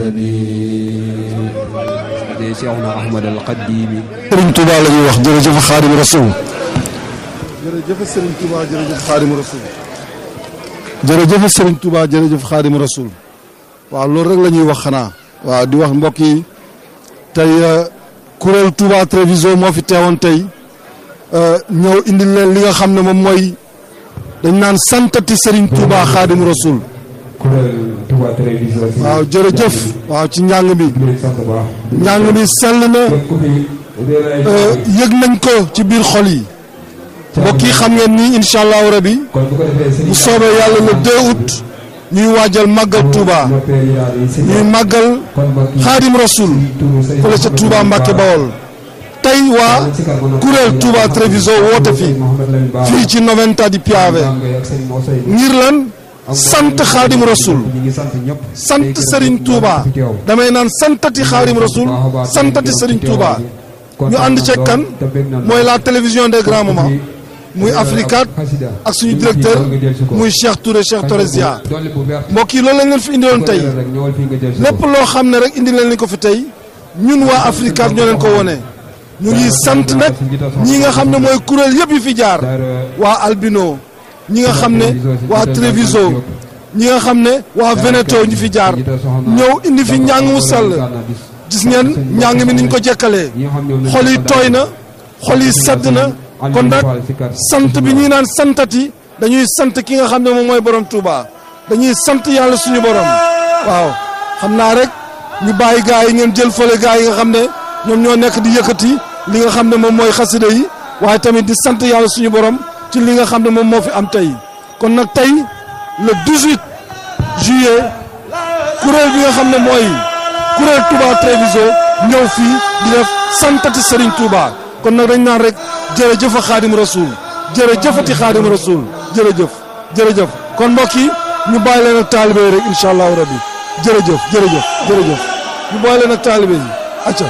de Cheikhuna Ahmad al Qadimi Sëriñ Touba la ñuy wax jërëjëf Xaadimu Rasuul jërëjëf Serigne Touba jërëjëf Xaadimu Rasuul jërëjëf Serigne Touba jërëjëf Xaadimu Rasuul waaw loolu rek la ñuy wax xanaa waaw di wax mbokk yi tey kuréel Touba Treviso moo fi teewoon tey ñëw indil leen li nga xam ne moom mooy dañ naan santati Serigne Touba Xaadimu Rasuul waaw jërëjëf waaw ci njàng mi njàng mi sell na yëg nañ ko ci biir xol yi mbokk yi xam ngeen ni incha allahu rabi bu soobee yàlla le 2 août ñuy waajal màggal Touba ñuy màggal xaadim rasul fële ca Touba Mbacke Bawol tey waa kuréel Touba Treviso woote fi fii ci Noventa di Piave ngir lan sant xaadim rasul sant Serigne Touba damay naan santati xaadim rasul santati Serigne Touba ñu ànd ceeg kan mooy la télévision des grands moments muy Africat ak suñu directeur muy Cheikh Touré Cheikh Torresia mbokk yi loolu lañ leen fi indiloon tey lépp loo xam ne rek indi leen ni ko fi tey ñun waa Africat ñoo leen ko wone ñu ngi sant nag ñi nga xam ne mooy kuréel yëpp yi fi jaar waa Albino ñi nga xam ne waa Treviso ñi nga xam ne waa Veneto ñu fi jaar ñëw indi fi njàng mu sell gis ngeen njàng mi niñ ko jekkalee xol yi tooy na xol yi sedd na kon nag sant bi ñuy naan santati dañuy sant ki nga xam ne moom mooy borom Touba dañuy sant yàlla suñu borom waaw xam naa rek ñu bàyyi gaa yi ngeen jël fële gaa yi nga xam ne ñoom ñoo nekk di yëkkati li nga xam ne moom mooy xasida yi waaye tamit di sant yàlla suñu borom ci li nga xam ne moom moo fi am tey kon nag tey le 18 juillet kuréel bi nga xam ne mooy kuréel Touba Treviso ñëw fii di def santati Serigne Touba kon nag dañ naan rek jërëjëf a xaadim rasul jërëjëfati xaadim rasul jërëjëf jërëjëf kon mbokk yi ñu bàyyi leen ak taalibe yi rek incha allahu rabbi jërëjëf jërëjëf jërëjëf ñu bàyyi leen ak taalibe yi acca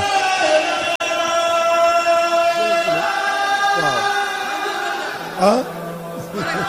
waaw ah